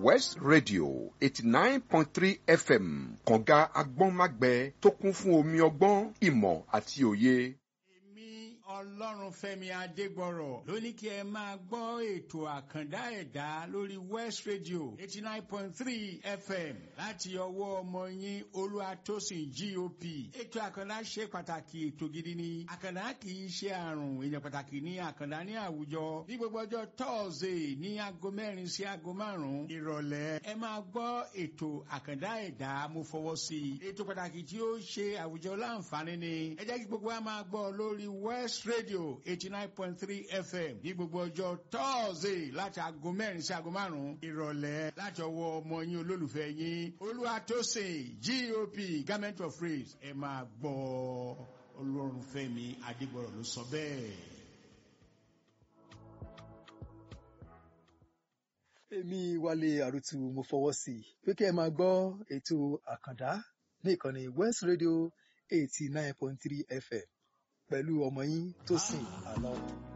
west radio eighty nine point three fm kànga agbọ́nmágbẹ tó kún fún omi ọgbọ́n ìmọ̀ àti òye. èmi ọlọ́runfẹ́mi adégbọ̀rọ̀ ló ní kí ẹ máa gbọ́ ètò àkàndá ẹ̀dá lórí west radio eighty nine point three fm láti ọwọ́ ọmọ yín olúwatósìn gop ètò àkàndá ṣe pàtàkì ètò gidi ni àkàndá kì í ṣe àrùn èèyàn pàtàkì ní àkàndá ní àwùjọ ní gbogbo ọjọ́ tọ́ọ̀sì ní aago mẹ́rin sí aago márùn-ún ìrọ̀lẹ́ ẹ máa gbọ́ ètò àkàndá ẹ̀dá mo fọwọ́ sí i ètò pàtàkì tí ó ṣe àwùjọ láǹfààní ni ẹ jẹ́ kí gbogbo wa máa gbọ́ lórí west radio eighty nine point three fm ní gbogbo ọjọ́ tọ́ọ̀sì láti aago mẹ́rin sí aago márùn-ún ìrọ̀lẹ́ láti ọwọ́ ọmọ yín olólùfẹ́ yín olúwatósìn gop government of praise ẹ máa gbọ́ olórunfẹ́mi adégbọ̀rọ̀ ló sọ bẹ́ẹ̀. èmi wálé àrùtù mo fọwọ́ sí i pé kí ẹ máa gbọ́ ètò àkàndá ní ìkànnì west radio eighty nine point three fm pẹ̀lú ọmọ yín tó sìn àlọ́.